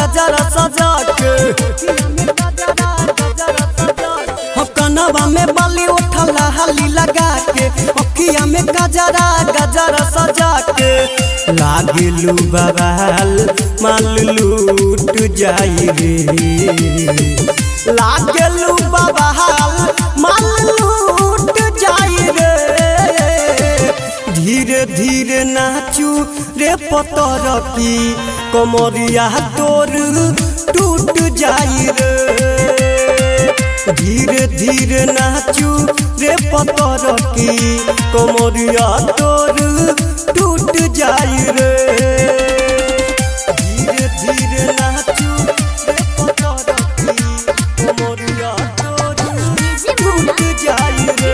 गजरा सजा के हो कनवा में बाली उठला हाली लगा के अखिया में गजरा गजरा सजा के लागिलू बवाल माल लूट जाई रे लागलू बवाल माल लूट जाई रे धीरे धीरे नाचू रे पतर की कमरिया तोर टूट जाई रे धीरे धीरे नाचू रे पतर की कमरिया तोर टूट जाई रे धीरे धीरे नाचू रे पतर की कमरिया तोर डीजे भूना टूट जाई रे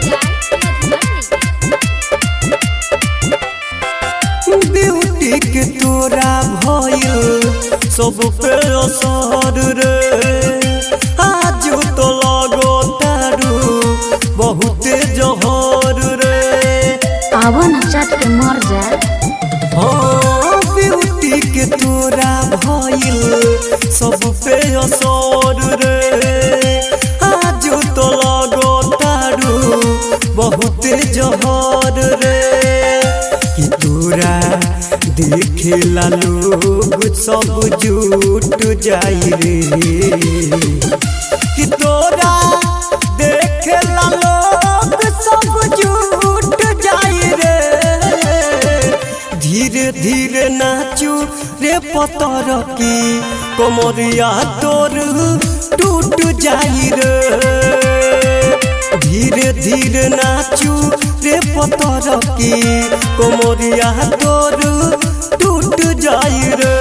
ब्यूटी के तोरा भइल सब पे असर रे आज तो लगो तारू बहुते जहर रे आवा न चट के मर जा हाँ ब्यूटी के तोरा भइल सब पे असर रे आज तो लगो तारू बहुते जहर रे कि तोरा देखेला लोग सब झूठ जाई रे कि तोरा देखेला लोग सब झूठ जाई रे धीरे धीरे नाचू रे पतर की कमरिया तोर टूट जाई रे धीरे धीरे नाचू रे पतर की कमरिया तोर टूट जाई रे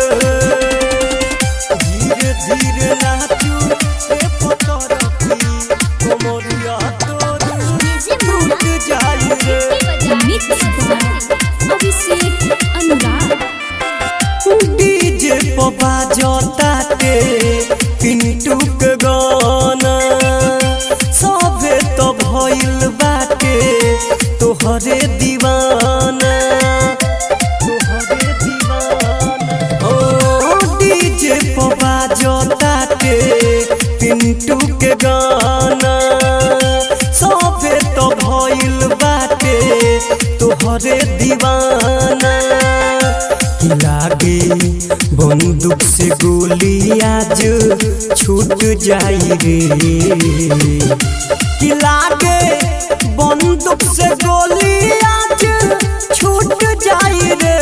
धीरे धीरे नाचू रे पतर की कमरिया तोर डीजे भूना टूट जाई रे मिक्स अभिषेक अनुराग डीजे पपा जोताते पिंटू के गाना सभे तो भइल बाटे तोहरे दीवाना तोहरे दीवाना ओ डीजे पपा जोताते पिंटू के गाना सभे तो भइल बाटे तोहरे दीवाना कि लागे बंदूक से गोली आज छूट जाई रे कि लागे बंदूक से गोली आज छूट जाई रे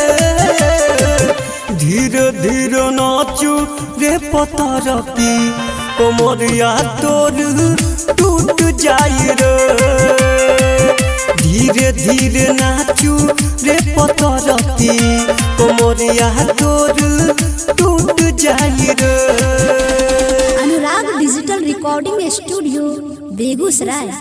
धीरे धीरे नाचू रे पतर की कमरिया तोर टूट जाई रे धीरे धीरे नाचू रे पतर की कमरिया तोर टूट जाई रे Anurag digital recording studio Begusarai